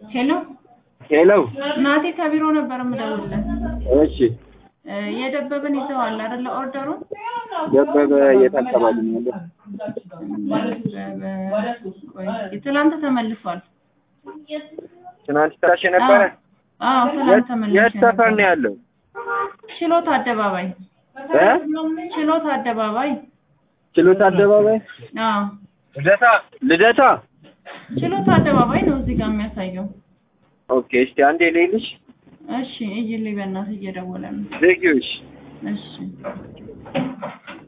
ሄሎ ሄሎ ናቴ ከቢሮ ነበር የምደውልልህ። እሺ እ የደበበን ይዘዋል አይደለ? ኦርደሩን ደበበ የት አካባቢ ነው ያለው? ደበበ ቆይ፣ ትላንት ተመልሷል። ትናንት ታሽ ነበረ። አዎ ትላንት ተመልሷል። የት ሰፈር ነው ያለው? ችሎት አደባባይ እ ችሎት አደባባይ ችሎት አደባባይ አዎ ልደታ ልደታ። ችሎት አደባባይ ነው እዚህ ጋር የሚያሳየው። ኦኬ እስቲ አንዴ ልይልሽ። እሺ እይልኝ በእናትህ እየደወለ ነው። ዘጊዎች እሺ